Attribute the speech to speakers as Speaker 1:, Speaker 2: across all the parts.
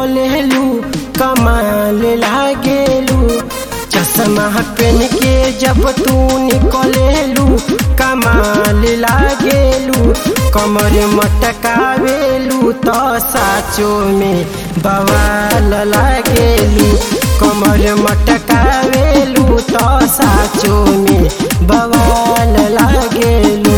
Speaker 1: निकलेलू कमाल लागेलू चश्मा पेन के जब तू निकलेलू कमाल लागेलू कमर मटकावेलू तो साचो में बवाल लागेलू कमर मटकावेलू तो साचो में बवाल लागेलू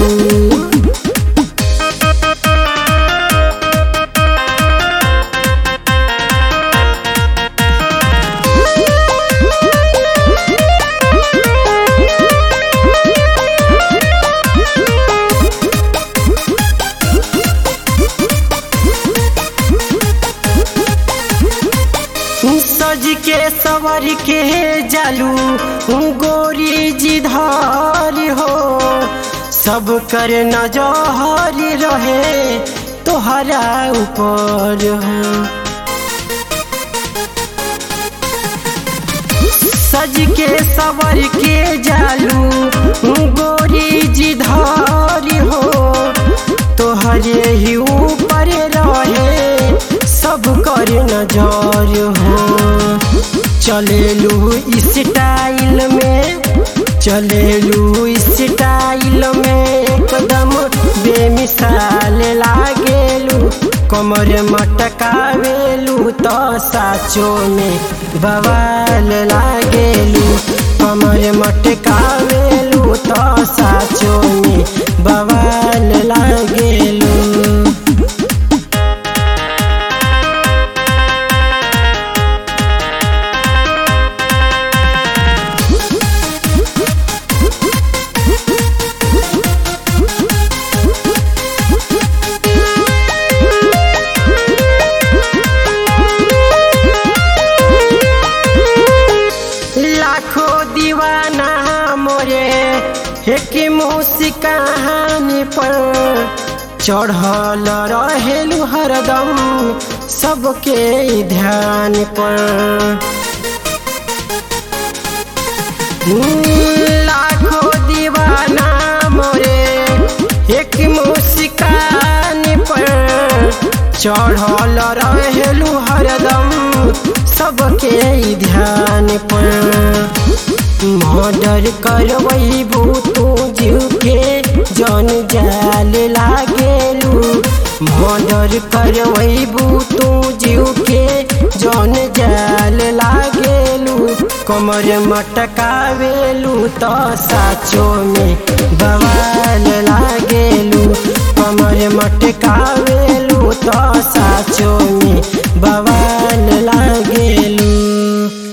Speaker 1: सज के सवर के जालू गोरी जी धार हो सब कर नजर रहे तोहरा ऊपर हो सज के सवर के जालू गोरी जी धार हो तोहरे ही ऊपर रहे सब कर नजर हो चलेलू स्टाइल में चलेलू स्टाइल में एकदम बेमिसाल लागेलू कमर मटकावेलू तो साचो में बवाल लागेलू कमर मटकावेलू तो साचो में बवाल लागेलू लाखों दीवाना मोरे एक मुसी कहानी पर चढ़ल रहेलू हरदम सबके ध्यान पर लाखों दीवाना मोरे एक मुस्कान पर चढ़ल रहेलू हरदम सबके ध्यान पर मर्डर करबू तू जीव के जन जाल लागेलू मर्डर करबू तू जीव के जन जाल लागेलू कमर मटकावेलू तो साचो में बवाल लागेलू कमर मटकावेलू तो साचो